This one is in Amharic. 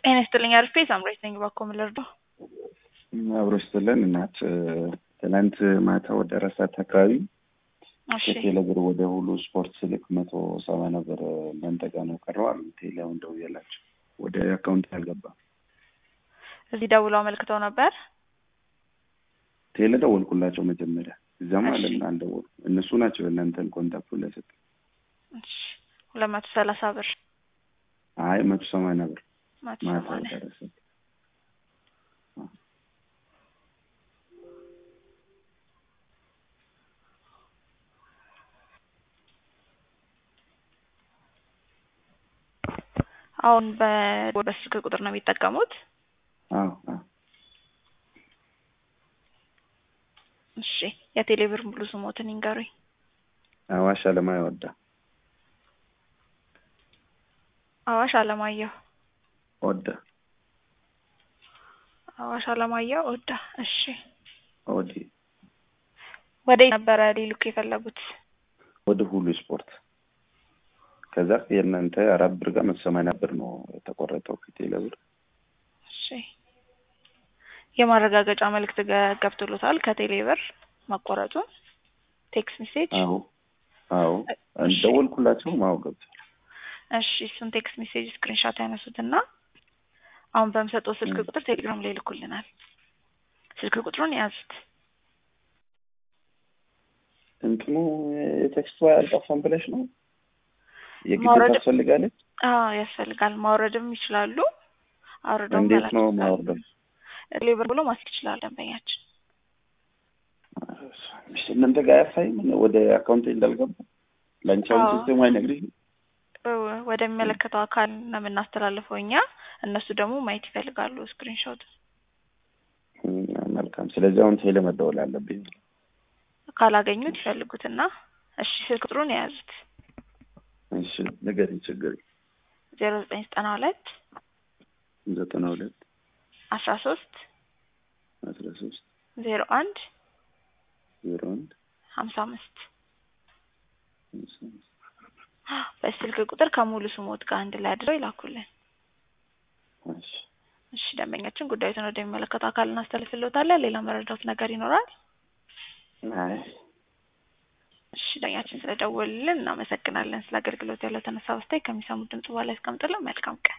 ጤና ይስጥልኝ አርፌ ሳምራዊት ነኝ። እባክዎ ምን ልርዳው? አብሮ ስትለን እናት ትናንት ማታ ወደ አራት ሰዓት አካባቢ እሺ ከቴሌብር ወደ ሁሉ ስፖርት ስልክ መቶ ሰባ ነበር እናንተ ጋር ነው ቀረው አሉ። ቴሌ አሁን ደውዬላቸው ወደ አካውንት አልገባም። እዚህ ደውለው አመልክተው ነበር። ቴሌ ደወልኩላቸው መጀመሪያ እዛም እሺ። አለና አልደወሉ እነሱ ናቸው እናንተን ኮንታክቱ ላይ ሰጥ እሺ ሁለት መቶ ሰላሳ ብር አይ መቶ ሰማንያ ብር መቶ ማታ ሰማንያ ደረሰ። አሁን በ- በስልክ ቁጥር ነው የሚጠቀሙት? አዎ አዎ እሺ የቴሌብር ሙሉ ስሞትን ይንገሩኝ። አዋሽ አለማያ ወዳ አዋሽ አለማየሁ ወዳ አዋሽ አለማየሁ ወዳ። እሺ ወዲ ወደ ነበረ ሊልኩ የፈለጉት? ወደ ሁሉ ስፖርት ከዛ የእናንተ አራት ብር ጋር መቶ ሰማንያ ብር ነው የተቆረጠው ከቴሌ ብር። እሺ የማረጋገጫ መልእክት ገ- ገብቶሎታል ከቴሌ ብር መቆረጡን ቴክስት ሜሴጅ? አዎ አዎ እሺ። ደወልኩላቸውም አዎ ገብቷል። እሺ እሱን ቴክስት ሜሴጅ ስክሪንሾት ያነሱትና አሁን በምሰጠው ስልክ ም። ቁጥር ቴሌግራም ላይ ይልኩልናል። ስልክ ቁጥሩን ያዙት። እንትኑ የቴክስቷ ያልጠፋም ብለሽ ነው የግድ ማውረድ- ታስፈልጋለች። አዎ ያስፈልጋል። ማውረድም ይችላሉ። አውርደው እንዴት መላክ ነው ይችላሉ። ማውረደው? ቴሌብር ብሎ ማስክ ይችላል ደንበኛችን። እሺ፣ እናንተ ጋር ያሳይም ወደ አካውንት እንዳልገባ ለአንቻውን አዎ። ሲስተም አይነግርሽም? ወ- ወደሚመለከተው አካል ነው የምናስተላልፈው እኛ። እነሱ ደግሞ ማየት ይፈልጋሉ ስክሪንሾት። እም፣ መልካም። ስለዚህ አሁን ቴሌ መደወል አለብኝ። ካላገኙት ይፈልጉትና እሺ ስልክ ቁጥሩን የያዙት እሺ፣ ንገሪኝ። ችግር ዜሮ ዘጠኝ ዘጠና ሁለት ዘጠና ሁለት አስራ ሶስት አስራ ሶስት ዜሮ አንድ ዜሮ አንድ ሀምሳ አምስት አምሳ አምስት በስልክ ቁጥር ከሙሉ ስሞት ጋር አንድ ላይ አድረው ይላኩልን። እሺ፣ እሺ ደንበኛችን ጉዳዩን ወደሚመለከተው አካል እናስተላልፍልዎታለን። ሌላ መረዳት ነገር ይኖራል? አይ እሺ ደንበኛችን ስለደወሉልን እናመሰግናለን። ስለ አገልግሎት ያለው ተነሳ በስታይ ከሚሰሙት ድምጽ በኋላ ያስቀምጥልን። መልካም ቀን